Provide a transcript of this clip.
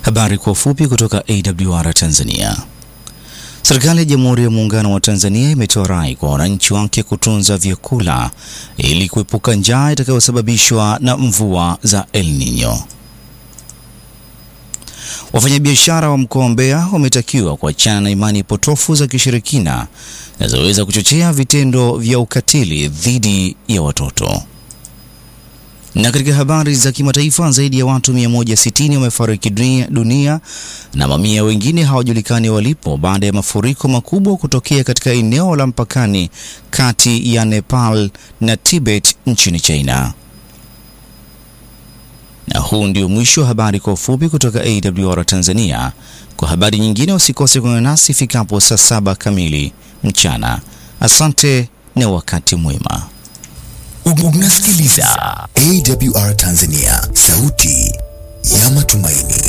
Habari kwa ufupi kutoka AWR Tanzania. Serikali ya Jamhuri ya Muungano wa Tanzania imetoa rai kwa wananchi wake kutunza vyakula ili kuepuka njaa itakayosababishwa na mvua za El Nino. Wafanyabiashara wa mkoa wa Mbeya wametakiwa kuachana na imani potofu za kishirikina zinazoweza kuchochea vitendo vya ukatili dhidi ya watoto. Na katika habari za kimataifa, zaidi ya watu 160 wamefariki dunia na mamia wengine hawajulikani walipo baada ya mafuriko makubwa kutokea katika eneo la mpakani kati ya Nepal na Tibet nchini China. Na huu ndio mwisho wa habari kwa ufupi kutoka AWR Tanzania. Kwa habari nyingine usikose kuungana nasi ifikapo saa saba kamili mchana. Asante na wakati mwema. Unasikiliza AWR Tanzania, sauti ya matumaini.